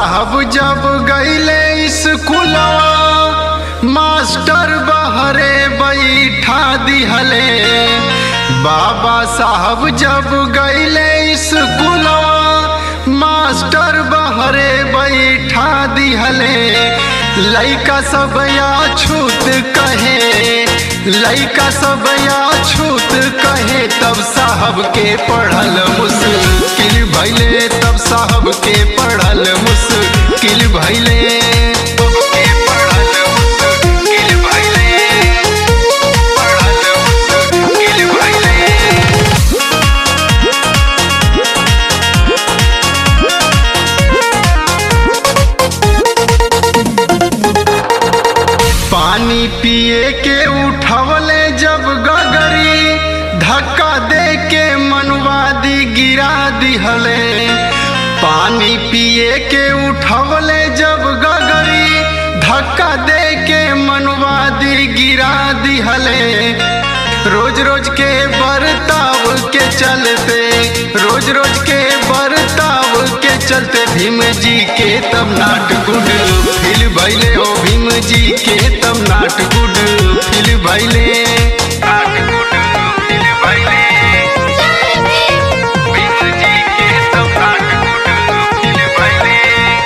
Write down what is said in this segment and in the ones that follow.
साहब जब गईले स्कूलवा मास्टर बहरे बैठा दिहले बाबा साहब जब गईले स्कूलवा मास्टर बहरे बैठा दिहले लइका सब या छूत कहे लइका सब या छूत कहे तब साहब के पढ़ल मुश्किल भैले तब साहब के पढ़ल मुश्किल भैले के पढ़ल मुश्किल भैले पढ़ल मुश्किल भैले पानी पिए के उठवले जब गगरी धक्का दे के मनवादी गिरा दिहले पानी पिए के उठवले जब गगरी धक्का दे के मनवादी गिरा दिहले रोज रोज के बर्ताव के चलते रोज रोज के बर्ताव के चलते भीम जी के तब नाट गुड फिल भैले ओ भीम जी के तब नाट गुड फिल भैले नाट गुड फिल भैले भीम जी के तब नाट गुड फिल भैले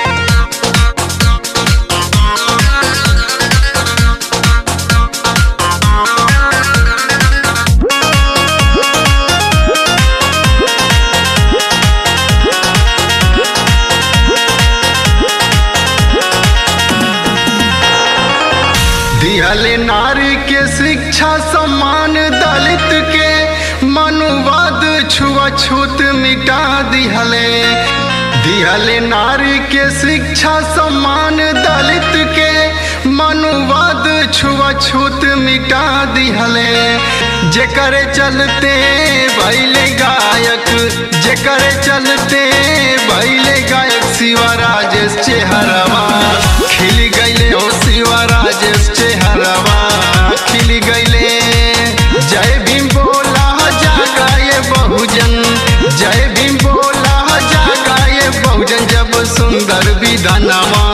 दिहले नारी के शिक्षा सम्मान दलित के मनुवाद छुआछूत मिटा दिहले दिहले नारी के शिक्षा सम्मान दलित के मनुवाद छुआछूत मिटा दिहले जेकर चलते भैले गायक जेकर चलते भैले गायक शिवा राजेश चेहरवा खिल गईले ओ शिवा राजेश चेहरवा खिल गईले जय भीम बोला जागाए बहुजन जय भीम बोला जागाए बहुजन जब सुंदर विधानवा